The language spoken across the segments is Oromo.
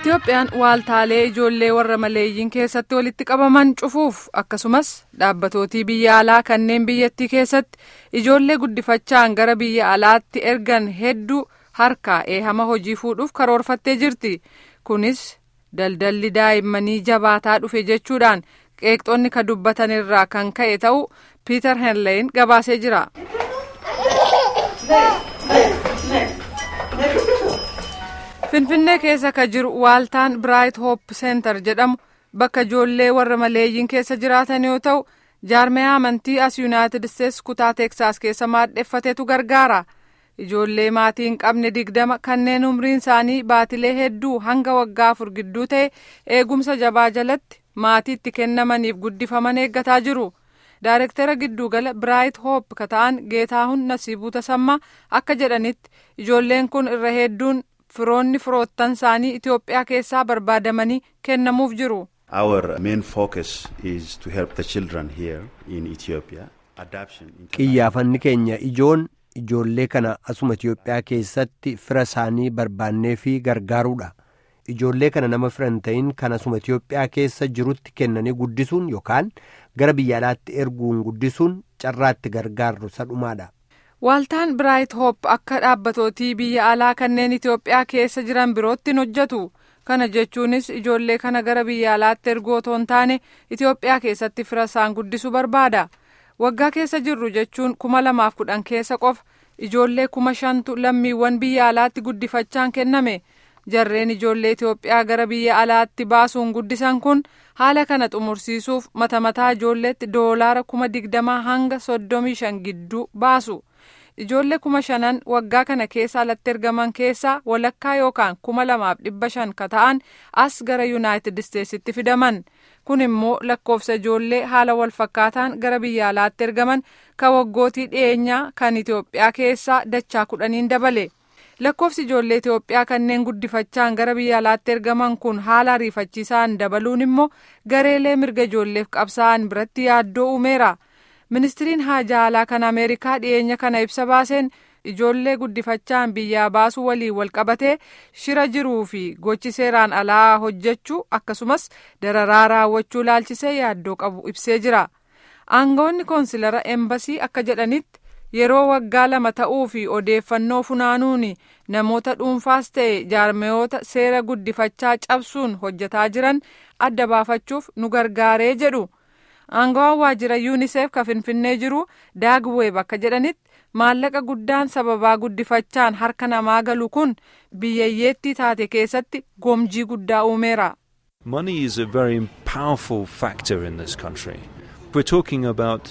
Itoophiyaan waaltaalee ijoollee warra maleeyyiin keessatti walitti qabaman cufuuf akkasumas dhaabbatooti biyya alaa kanneen biyyattii keessatti ijoollee guddifachaan gara biyya alaatti ergan hedduu harkaa eehama hojii fuudhuuf karoorfattee jirti. Kunis daldalli daa'immanii jabaataa dhufe jechuudhaan qeeqxoonni ka dubbatan irraa kan ka'e ta'uu Piiter Henleyin gabaasee jira. Finfinnee keessa ka jiru waaltaan Biraayit Hoop Seentar jedhamu bakka ijoollee warra maleeyyiin keessa jiraatan yoo ta'u jaarmaya amantii as yuunaayitid isteetsi kutaa teeksaas keessa maadheffatetu gargaara. Ijoollee maatii hin qabne digdama kanneen umriin isaanii baatilee hedduu hanga waggaa afur gidduu ta'e eegumsa jabaa jalatti maatiitti kennamaniif guddifaman eeggataa jiru. Daarektara giddugala Biraayit Hoop ka ta'an Geetaahun Nasiibuu Tasammaa akka jedhanitti ijoolleen kun irra hedduun firoonni firoottan isaanii Itoophiyaa keessaa barbaadamanii kennamuuf jiru. Our main focus is to help the children here in Ethiopia. Adoption. Qiyyaafanni keenya ijoon ijoollee kana asuma Itoophiyaa keessatti fira isaanii barbaannee fi gargaaruudha. Ijoollee kana nama firan ta'in kan asuma Itoophiyaa keessa jirutti kennanii guddisuun yookaan gara biyya alaatti erguun guddisuun carraatti gargaarru sadhumaadha. Waaltaan Biraayit Hoop akka dhaabbatootii biyya alaa kanneen Itoophiyaa keessa jiran birootti hin hojjetu. Kana jechuunis ijoollee kana gara biyya alaatti erguu otoo hin taane Itoophiyaa keessatti fira isaan guddisuu barbaada. Waggaa keessa jirru jechuun kuma lamaaf kudhan keessa qofa ijoollee kuma shantu lammiiwwan biyya alaatti guddifachaan kenname. Jarreen ijoollee Itoophiyaa gara biyya alaatti baasuun guddisan kun haala kana xumursiisuuf mata mataa ijoolleetti doolaara kuma digdamaa hanga soddomii shan gidduu baasu. Ijoollee kuma shanan waggaa kana keessa alatti ergaman keessaa walakkaa yookaan kuma lamaaf dhibba shan ka ta'an as gara yuunaayitid isteetsitti fidaman. Kun immoo lakkoofsa ijoollee haala wal fakkaataan gara biyya alaatti ergaman ka waggootii dhiyeenyaa kan Itoophiyaa keessaa dachaa kudhaniin dabale. Lakkoofsi ijoollee Itoophiyaa kanneen guddifachaan gara biyya alaatti ergaman kun haala ariifachiisaan dabaluun immoo gareelee mirga ijoolleef qabsaa'an biratti yaaddoo uumeera. Ministiriin haajaa alaa kan Ameerikaa dhiyeenya kana ibsa baaseen ijoollee guddifachaan biyyaa baasuu waliin wal qabatee shira jiruu fi gochi seeraan alaa hojjechuu akkasumas dararaa raawwachuu laalchisee yaaddoo qabu ibsee jira. Aangawoonni koonsilara embasii akka jedhanitti yeroo waggaa lama ta'uu fi odeeffannoo funaanuun namoota dhuunfaas ta'e jaarmayoota seera guddifachaa cabsuun hojjetaa jiran adda baafachuuf nu gargaaree jedhu. Aangawaan waajjira yuuniseef ka finfinnee jiru daagweeb akka jedhanitti maallaqa guddaan sababaa guddifachaan harka namaa galu kun biyyayyeettii taate keessatti gomjii guddaa uumeera. Money is a very powerful factor in this country. We're talking about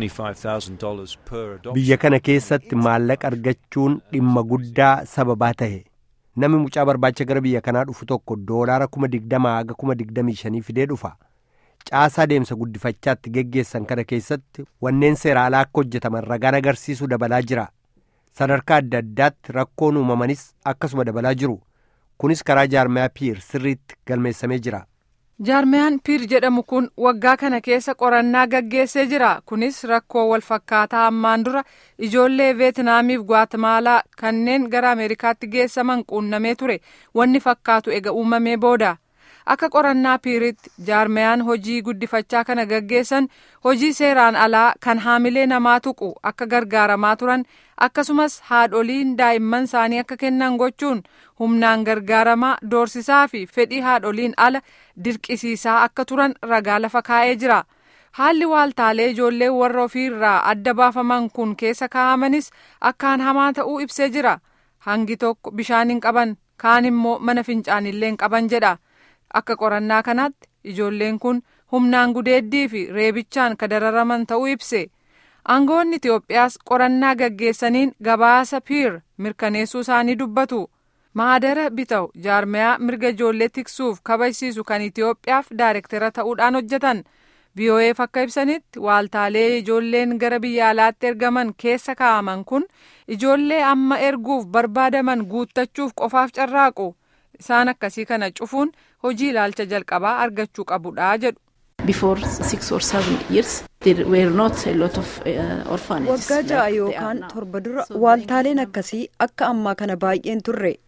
$20,000 per adoption. Biyya kana keessatti maallaqa argachuun dhimma guddaa sababaa ta'e. Namni mucaa barbaacha gara biyya kanaa dhufu tokko doolaara kuma digdamaa haga kuma digdamii shanii fidee dhufa. Caasaa deemsa guddifachaatti geggeessan kana keessatti wanneen seera alaa akka hojjetaman ragaan agarsiisuu dabalaa jira. Sadarkaa adda addaatti rakkoon uumamanis akkasuma dabalaa jiru. Kunis karaa jaarmayaa piir sirriitti galmeessamee jira. Jaarmayaan piir jedhamu kun waggaa kana keessa qorannaa gaggeessee jira. Kunis rakkoo wal fakkaataa ammaan dura ijoollee Veetinaamiif Gwatemaalaa kanneen gara Ameerikaatti geessaman quunnamee ture. Wanni fakkaatu ega uumamee booda. Akka qorannaa piiritti jaarmayaan hojii guddifachaa kana gaggeessan hojii seeraan alaa kan haamilee namaa tuqu akka gargaaramaa turan akkasumas haadholiin daa'imman isaanii akka kennan gochuun humnaan gargaaramaa doorsisaa fi fedhii haadholiin ala dirqisiisaa akka turan ragaa lafa kaa'ee jira. Haalli waaltaalee ijoollee warra ofiirraa adda baafaman kun keessa kaa'amanis akkaan hamaa ta'uu ibsee jira. Hangi tokko bishaan hin qaban kaan immoo mana fincaanillee hin qaban jedha. Akka qorannaa kanaatti ijoolleen kun humnaan gudeeddii fi reebichaan ka dararaman ta'uu ibse. Aangawoonni Itoophiyaas qorannaa gaggeessaniin gabaasa piir mirkaneessuu isaanii dubbatu. Maadara Bitaw jaarmayaa mirga ijoollee tiksuuf kabajsiisu kan Itoophiyaaf daayirektara ta'uudhaan hojjetan. VOA'f akka ibsanitti waaltaalee ijoolleen gara biyya alaatti ergaman keessa kaa'aman kun ijoollee amma erguuf barbaadaman guuttachuuf qofaaf carraaqu. Isaan akkasii kana cufuun hojii ilaalcha jalqabaa argachuu qabudha jedhu. Before six or seven years, there were not a lot of uh, orphanages. Waggaa ja'a like they are yookaan now. torba dura So waaltaaleen akkasii akka ammaa kana baay'een turre.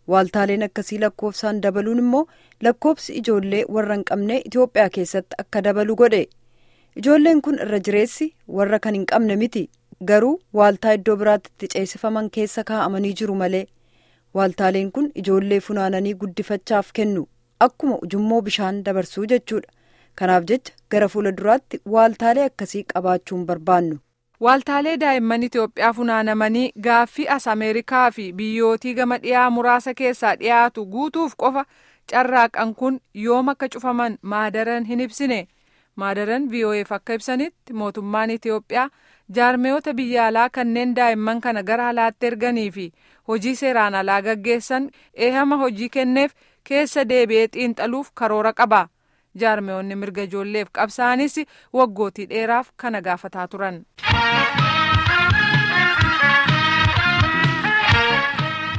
waaltaaleen akkasii lakkoofsaan dabaluun immoo lakkoofsi ijoollee warra hin qabne itiyoophiyaa keessatti akka dabalu godhe ijoolleen kun irra jireessi warra kan hin qabne miti garuu waaltaa iddoo biraatti itti ceesifaman keessa kaa'amanii jiru malee waaltaaleen kun ijoollee funaananii guddifachaaf kennu akkuma ujummoo bishaan dabarsuu jechuudha kanaaf jecha gara fuula duraatti waaltaalee akkasii qabaachuun barbaannu. Waaltaalee daa'imman Itoophiyaa funaanamanii gaaffii as Ameerikaa fi biyyootii gama dhiyaa muraasa keessaa dhiyaatu guutuuf qofa carraaqan kun yoom akka cufaman maadaran hin ibsine. Maadaran VOAf akka ibsanitti mootummaan Itoophiyaa jaarmeyoota biyya alaa kanneen daa'imman kana gara alaatti erganii fi hojii seeraan alaa gaggeessan eehama hojii kenneef keessa deebi'ee xiinxaluuf karoora qaba. jaarmeyoonni mirga ijoolleef qabsaanis waggootii dheeraaf kana gaafataa turan.